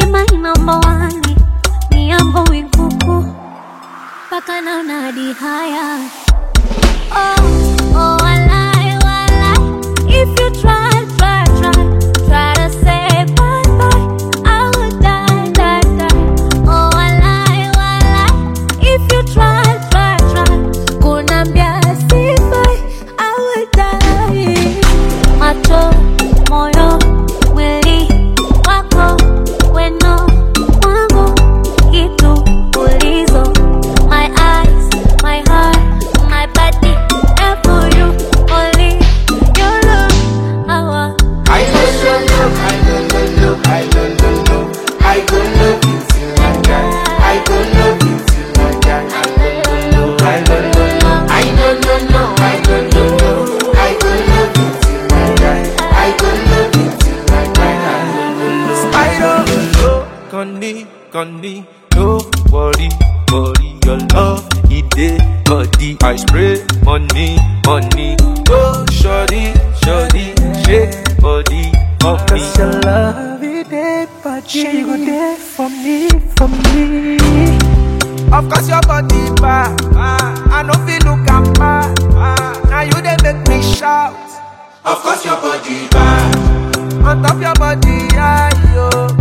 my number one ni yambo wikuku mpaka naona hadi haya oh, oh, walai, walai. If you try, try, try, try to say bye bye, I would die, die, die. Oh, walai, walai. If you try, try, try, kunambia sifai, I would die. Macho, moyo, mwili wako, weno wangu, kitu ulizo. My eyes, my heart, my body, and for you, only your love. Awa. I go show love, I go love, love, I go love, love. I go love you till I die. I go love you till I die. I go love, love, I go love, love. I go love, love, I go love, love. I go love you till I die. I go love you till I die. Spider, Connie, Connie, no worry, worry, your love, it dey body. I spray money, money, go shorty, shorty, shake body of me. Cause your love it dey body You go there for me, for me Of course your body bad, I no feel look am bad. Now you dey make me shout. Of course your body bad. On top your body, I yo.